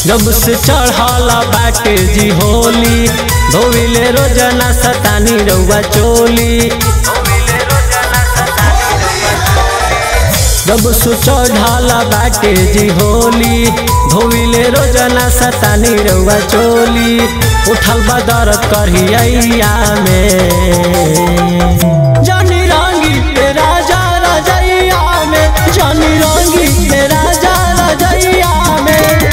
जब से चढ़ला बाटे जी होली धोविले रोजाना सतानी रउआ चोली जब से चढ़ला बाटे जी होली धोविले रोजाना सतानी रउआ चोली उठल बा दर्द करिया में जानी रंगी पे राजा रजैया में जानी रंगी पे राजा रजैया में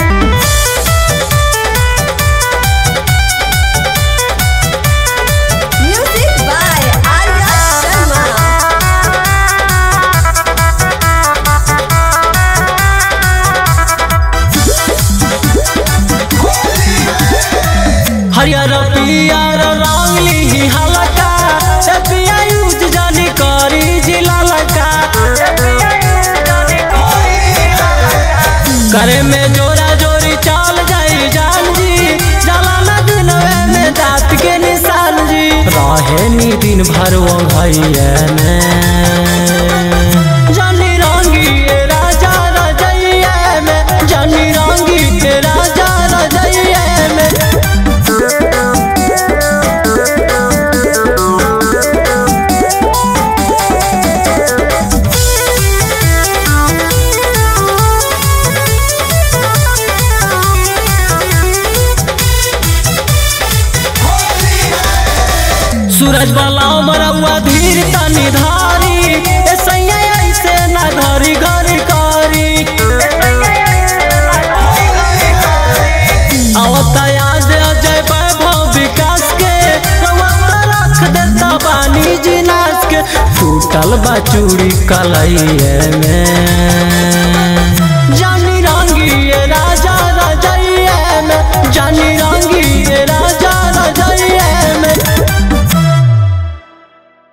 Music by Arya Sharma. हरियर पियर रंगली हलका से पिया यूज जानी करी जिला लका करे में जोरा जोरी चल जाई जान जी जला न दिनवे में दांत के निशान जी रहे नी दिन भर वो भैया जानी रंगी ये राजा रजैया में जानी रंगी के राजा रजैया में सूरज वाला मरवा धीर तनी धारी ऐसे ऐसे ना धरी घरी करी आवता याद अजय वैभव विकास के रउआ त रख देता बानी जिनास के टूटल बा चूड़ी कलैये में